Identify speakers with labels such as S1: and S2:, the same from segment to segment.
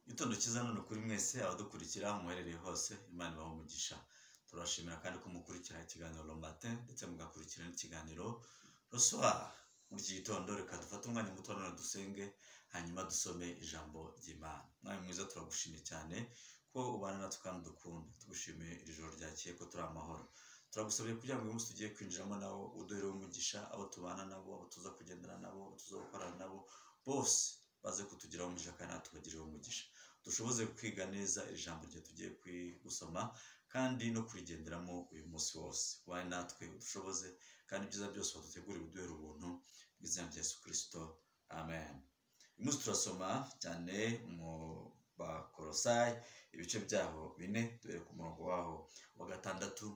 S1: Igitondo cyiza ni ukuri mwese abadukurikira muherereye hose imana ibaha umugisha turabashimira kandi ko mukurikira ikiganiro romate ndetse mugakurikira n'ikiganiro rosoir muri iki gitondo reka dufate umwanya muto none dusenge hanyuma dusome ijambo ry'imana mwari mwiza turagushimye cyane ko ubana natwe kandi udukunda tugushimiye iri joro ryakeye ko turi amahoro turagusabye kugira ngo uyu munsi tugiye kwinjiramo nabo uduhere umugisha abo tubana nabo abo tuza kugendana nabo abo tuza gukorana nabo bose baze kutugiraho umugisha kandi natwe tubagireho umugisha dushoboze kwiga neza iri jambo rye tugiye gusoma kandi no kurigenderamo uyu munsi wose wawe natwe udushoboze kandi ibyiza byose badutegurire uduhera ubuntu mu izina rya yesu kirisito amen uyu munsi turasoma cyane mu bakorosayi ibice byaho bine duhere ku murongo waho wa gatandatu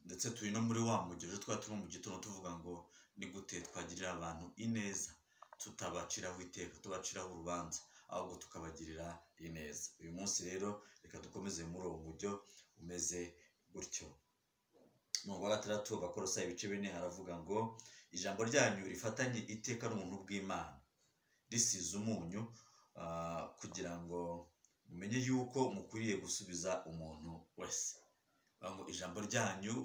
S1: ndetse turi no muri wa mugejeje twari turi mu gitondo tuvuga ngo ni gute twagirira abantu ineza tutabaciraho iteka tubaciraho urubanza ahubwo tukabagirira ineza uyu munsi rero reka dukomeze muri uwo mujyo umeze gutyo mu wa gatandatu bakorosa ibice bine haravuga ngo ijambo ryanyu rifatanye iteka n'ubuntu bw'imana risize umunyu kugira ngo mumenye yuko mukwiriye gusubiza umuntu wese ngo ijambo ryanyu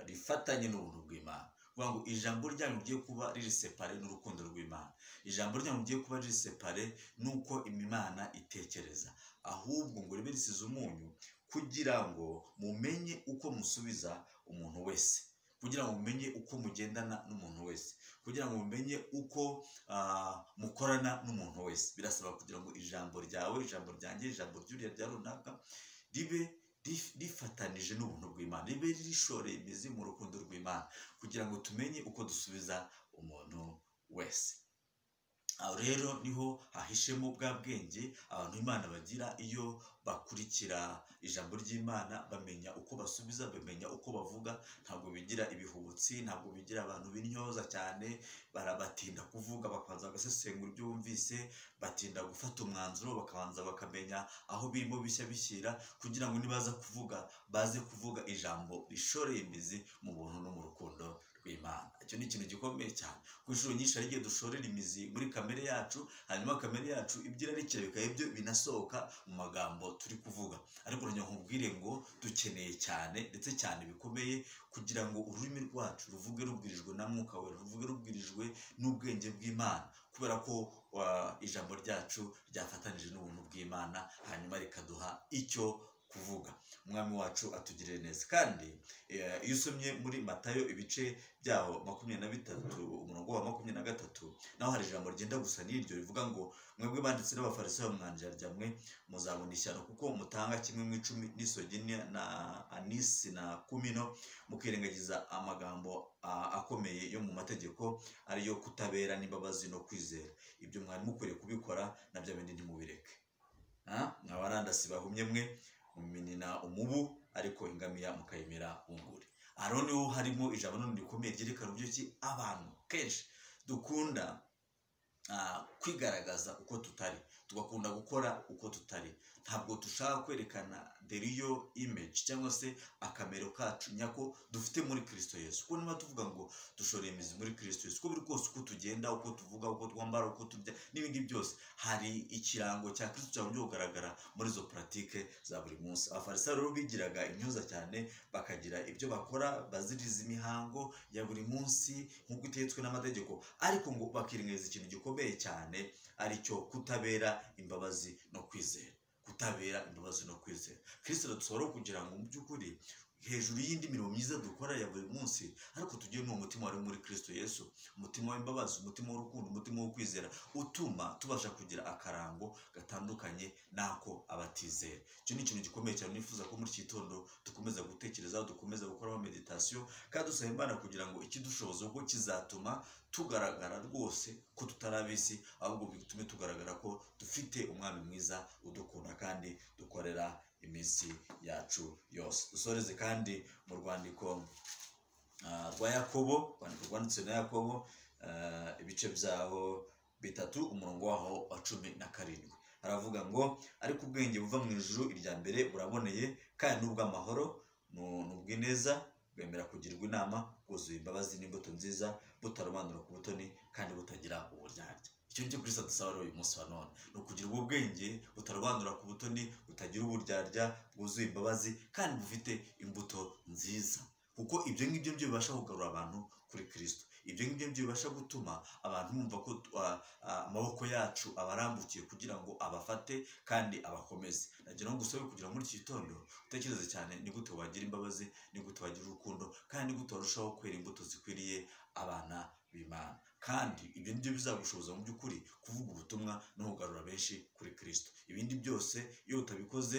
S1: rifatanye n'ubuntu bw'imana vuga ngo ijambo ryanyu rigiye kuba riri separe n'urukundo rw'imana ijambo ryanyu rigiye kuba riri separe n'uko imana itekereza ahubwo ngo ribe risize umunyu kugira ngo mumenye uko musubiza umuntu wese kugira ngo mumenye uko mugendana n'umuntu wese kugira ngo mumenye uko mukorana n'umuntu wese birasaba kugira ngo ijambo ryawe ijambo ryanjye ijambo ry'uriya rya runaka ribe rifatanije n'ubuntu bw'imana ribe rishoreye imizi mu rukundo rw'imana kugira ngo tumenye uko dusubiza umuntu wese aho rero niho hahishemo bwa bwenge abantu imana bagira iyo bakurikira ijambo ry'imana bamenya uko basubiza bamenya uko bavuga ntabwo bigira ibihubutsi ntabwo bigira abantu b'intyoza cyane barabatinda kuvuga bakabanza bagasesengura ibyo bumvise batinda gufata umwanzuro bakabanza bakamenya aho birimo bishya bishyira kugira ngo nibaza kuvuga baze kuvuga ijambo rishoreye imizi mu buntu no mu rukundo rw'imana icyo ni ikintu gikomeye cyane ku inshuro nyinshi hari igihe dushorera imizi muri kamere yacu hanyuma kamere yacu ibyo irarekera bikaba ibyo binasohoka mu magambo turi kuvuga ariko urugero nkubwire ngo dukeneye cyane ndetse cyane bikomeye kugira ngo ururimi rwacu ruvuge rubwirijwe na mwuka we ruvuge rubwirijwe n'ubwenge bw'imana kubera ko ijambo ryacu ryafatanije n'ubuntu bw'imana hanyuma rikaduha icyo kuvuga umwami wacu atugirire neza kandi iyo usomye muri matayo ibice byaho makumyabiri na bitatu umurongo wa makumyabiri na gatatu naho hari ijambo rigenda gusa n'iryo rivuga ngo mwebwe banditse n'abafarisayo mwanjira ryamwe muzabona ishyano kuko mutanga kimwe mu icumi n'isogi na anisi na kumino mukirengagiza amagambo akomeye yo mu mategeko ariyo kutabera n'imbabazi no kwizera ibyo mwari mukwiriye kubikora nabyo bindi ntimubireke mwabarandasi bahumye mwe muminina umubu ariko ingamiya mukayimira bunguri aha rero niho harimo ijambo none rikomeye ryerekana uburyo ki abantu kenshi dukunda kwigaragaza uko tutari tugakunda gukora uko tutari ntabwo dushaka kwerekana deriyo imeji cyangwa se akamero kacu nyako dufite muri kirisito yesu kuko niba tuvuga ngo dushoreye imizi muri kirisito yesu uko biri kose uko tugenda uko tuvuga uko twambara uko turya n'ibindi byose hari ikirango cya kirisito cyabonye kugaragara muri izo puratike za buri munsi abafarisayo rero bigiraga intyoza cyane bakagira ibyo bakora baziriza imihango ya buri munsi nk'uko itetswe n'amategeko ariko ngo bakirengagiza ikintu gikomeye cyane aricyo kutabera imbabazi no kwizera kutabera imbabazi no kwizera kirisito dusohora kugira ngo mu by'ukuri hejuru y'indi mirimo myiza dukora ya buri munsi ariko tugire n'uwo mutima wari muri kirisito yesu umutima w'imbabazi umutima w'urukundo umutima wo kwizera utuma tubasha kugira akarango gatandukanye n'ako abatizera icyo ni ikintu gikomeye cyane nifuza ko muri iki gitondo dukomeza gutekerezaho dukomeza gukoraho meditasiyo kandi dusaba imana kugira ngo ikidushoboza ubwo kizatuma tugaragara rwose ko tutari abisi ahubwo bitume tugaragara ko dufite umwami mwiza udukunda kandi dukorera iminsi yacu yose dusoreze kandi mu rwandiko rwa yakobo urwandiko rwanditse na yakobo ibice byaho bitatu umurongo waho wa cumi na karindwi haravuga ngo ariko ubwenge buva mu ijuru irya mbere buraboneye kandi n'ubw'amahoro ni ubw'ineza bwemera kugirwa inama bwuzuye imbabazi n'imbuto nziza butarobanura ku butoni kandi butagira uburyarya icyo ngicyo kristo adusaba rero uyu munsi wa none ni ukugira ubwenge butarwandura ku butoni butagira uburyarya bwuzuye imbabazi kandi bufite imbuto nziza kuko ibyo ngibyo byo bibasha kugarura abantu kuri kirisito ibyo ngibyo byo bibasha gutuma abantu bumva ko ah, ah, amaboko yacu abarambukiye kugira ngo abafate kandi abakomeze nagira ngo usabe kugira muri iki gitondo utekereze cyane ni gute wagira imbabazi ni gute wagira urukundo kandi ni gute warushaho kwera imbuto zikwiriye abana b'imana kandi ibyo nibyo bizagushoboza mu by'ukuri kuvuga ubutumwa no kugarura benshi kuri kirisito ibindi byose iyo utabikoze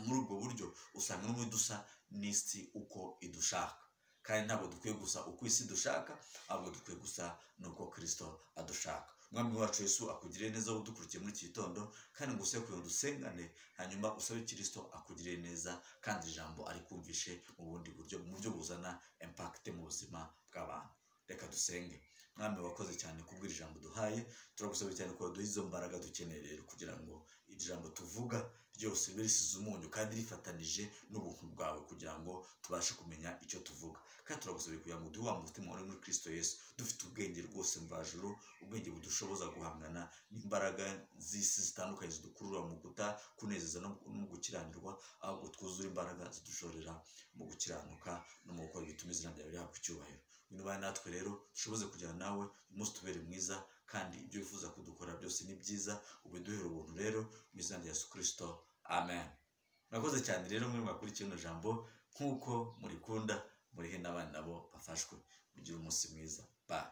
S1: muri ubwo buryo usanga n'umwe dusa n'isi uko idushaka kandi ntabwo dukwiye gusa uko isi dushaka ahubwo dukwiye gusa n'uko kirisito adushaka umwami wacu yesu akugirire neza wowe udukurikiye muri iki gitondo kandi ngo usebe kugira ngo dusengane hanyuma usabe kirisito akugirire neza kandi ijambo arikumvishe mu bundi buryo mu buryo buzana impakite mu buzima bw'abantu reka dusenge mwami wakoze cyane kubwira ijambo duhaye turagusaba cyane ko duha izo mbaraga dukeneye rero kugira ngo iri jambo tuvuga ryose ribe risize umunyu kandi rifatanije n'ubuntu bwawe kugira ngo tubashe kumenya icyo tuvuga kandi turagusaba kugira ngo duhe wa mutima wari muri kirisito yesu dufite ubwenge rwose mvajuru ubwenge budushoboza guhangana n'imbaraga z'isi zitandukanye zidukurura mu guta kunezeza no no mu gukiranirwa ahubwo twuzure imbaraga zidushorera mu gukiranuka no mu gukora ibituma izina ryawe rihabwa icyubahiro bintu bari natwe rero dushoboze kujyana nawe umunsi tubere mwiza kandi ibyo wifuza kudukora byose ni byiza ubiduhere ubuntu rero mu izina rya yesu kirisito amen murakoze cyane rero mwe mwakurikiye rino jambo nk'uko murikunda murihe n'abandi nabo bafashwe mugire umunsi mwiza bye